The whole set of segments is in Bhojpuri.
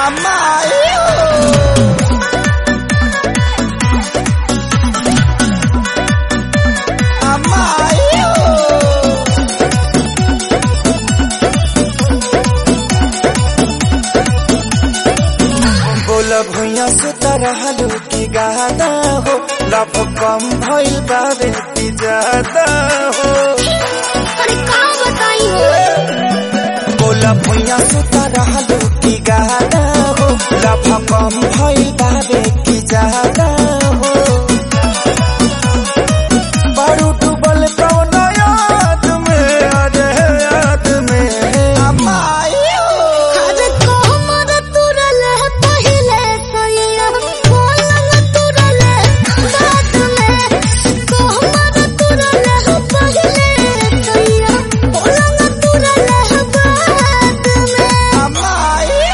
बोल भुइया से तरहलू की गाना हो लब कम भइल बाबे की ज्यादा हो अरे का बताई हो बोल भुइया से तरहलू की गाना हो लब कम भइल बाबे की ज्यादा हो बड़ू डूबल कौन याद में अरे याद में अरे को मर तुरल है पहिले सैया पलंग तुरल है बात में को मर तुरल है पहिले सैया पलंग तुरल है बात में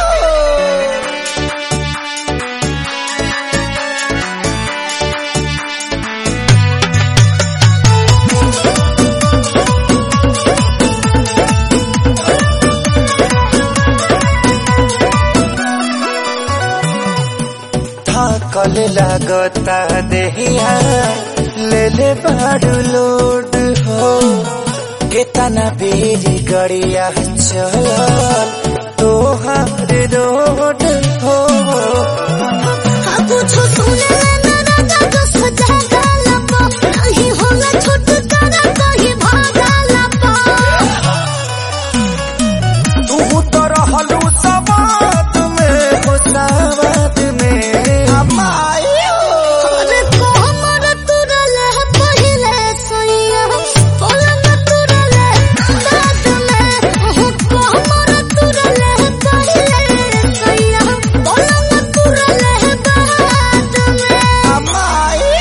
थकल लागता देहिया ले ले बाड़ू लोड हो केतना बेरी गड़िया चल तोहार रोड हो हाँ कुछ सुने ना राजा जो सजा गाला पा नहीं होला छोट करा कहीं भागा लपा तू तो रहलू सवाद में हो सवाद में अरे को मर तुरल है पहिले सैया पलंग तुरल है बात में को मर तुरल है पहिले सैया पलंग तुरल है बात में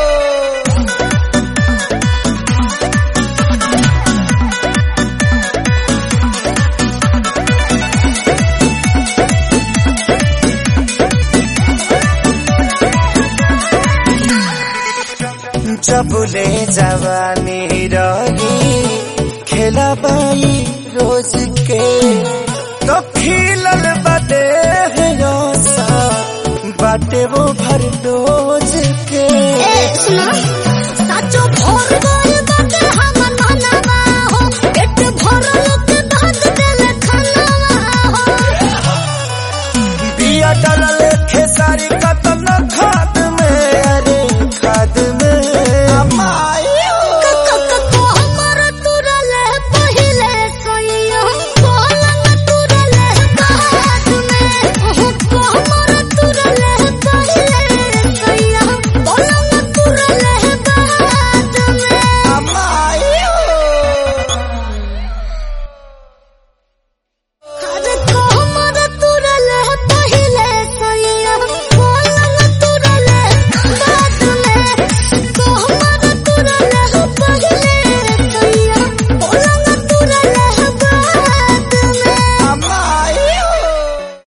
जबुले जवानी रही खेला बाई रोज के तो खिलल बदे बाटे वो भर डोज के ए सुनो